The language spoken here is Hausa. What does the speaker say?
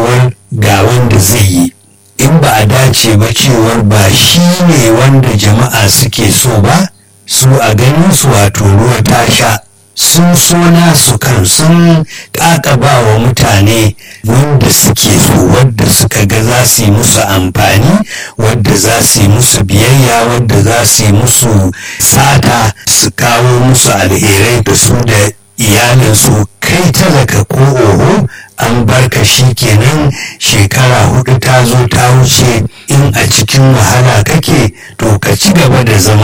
cewar ga wanda zai yi in ba a dace ba cewar ba shi ne wanda jama'a suke so ba su a ganin su wato ruwa ta sha sun so nasu kan sun ƙaƙaba wa mutane wanda suke so wadda suka ga za su yi musu amfani wadda za su yi musu biyayya wadda za su yi musu sata su kawo musu alherai da su da iyalinsu kai talaka ko oho an barka shi kenan shekara hudu ta zo ta wuce in a cikin wahala kake to ka ci gaba da zama